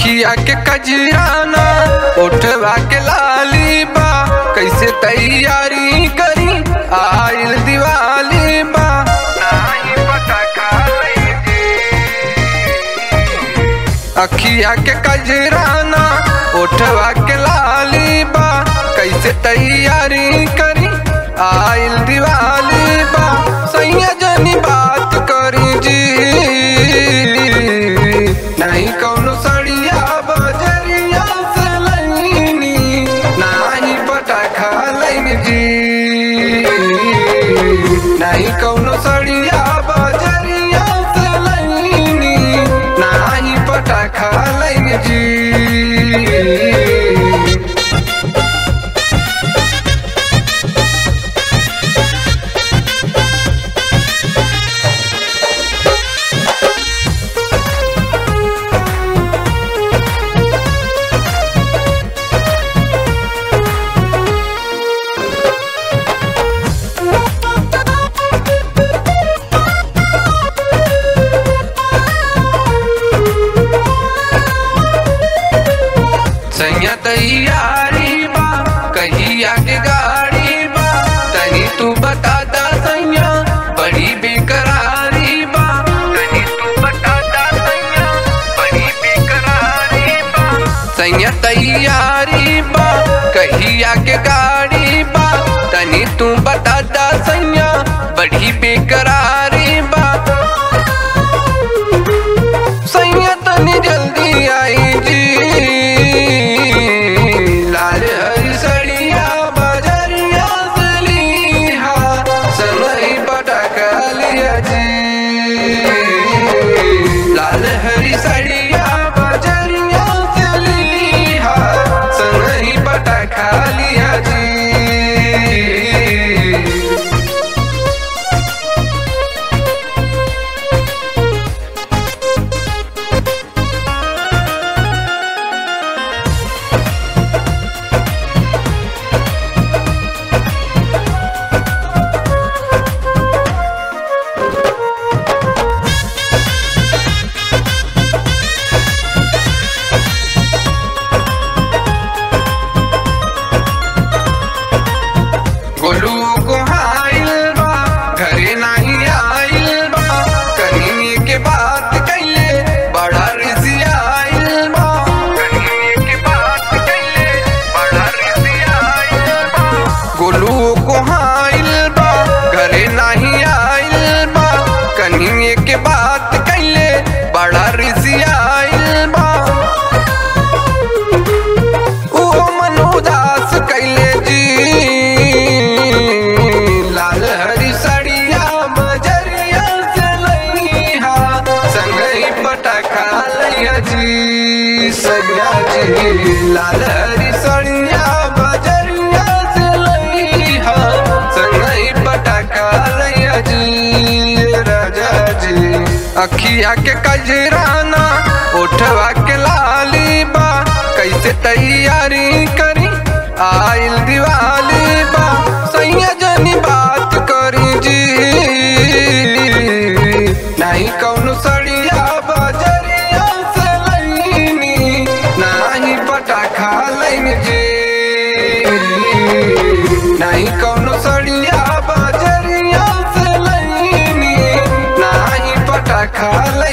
अखिया के कजराना उठवा के लाली बा कैसे तैयारी करी आइल दिवाली बा नाही पटाखा लईजी। अखिया के कजराना उठवा के लाली बा कैसे तैयारी करी आइल दिवाली बा सैया जनी बात करी जी नहीं कौनो सड़िया बजरिया से लईनी नाही पटाखा लईन जी नहीं कौनो सड़िया बजरिया से लईनी नाही पटाखा लईन जी सैया तैयारी बा कहिया के गाड़ी बा तनी तू बता दा सैया बड़ी बेकरारी बा तनी तू बता दा सैया बड़ी बेकरारी बा सैया तैयारी बा कहिया के गाड़ी बा तनी तू बता दा सैया बड़ी बेकरारी बा सैया तनी जल्दी आई जी लाल हरी सड़िया बजरिया से लीहा समय पटाखा लिया जी लाल हरी सड़िया बजरिया से लीहा समय पटाखा लिया जी गोलू को हाइल बा घरे नाही आइल बा कहीं के बात कैले बड़ा रिसी आइल बा कहीं के बात कैले बड़ा रिसी आइल बा गोलू को हाइल बा घरे नाही आइल बा कहीं के बात कैले बड़ा रिसी आइल बा ओ मन उदास कैले जी लाल हरी सड़िया बजरिया से लईहा संगई पटाखा लैया जी सैया जी लाल हरी सड़िया बजरिया से लईहा संगई पटाखा लैया जी राजा जी अखिया के कजराना उठवा के लाली बा कैसे तैयारी करी आइल दिवाली बा सैया जनी बात करी जी नहीं कौनो सड़िया बजरिया से लईनी नहीं पटाखा लईन जी नहीं कौनो सड़िया बजरिया से लईनी नहीं पटाखा